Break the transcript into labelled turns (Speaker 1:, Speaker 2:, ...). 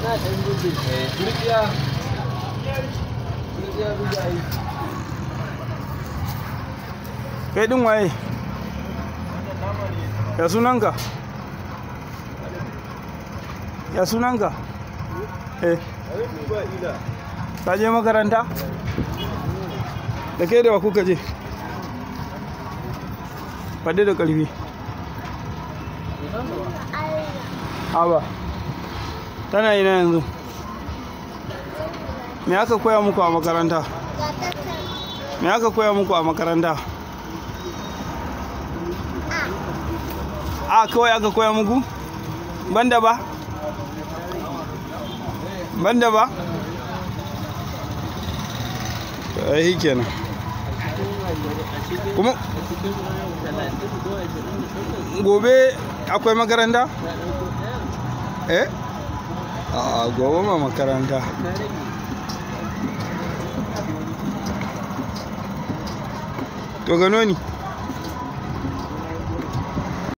Speaker 1: kai din waye ya sunanka ya sunanka eh ka je makaranta da ke da wa kuka je faɗi da ƙarfi haba tana ina yanzu me aka koya muku a makaranta me aka koya muku a makaranta a kawai aka koya muku banda ba banda ba ai kenan kuma gobe akwai makaranta eh a gobe ma makaranta to gano ni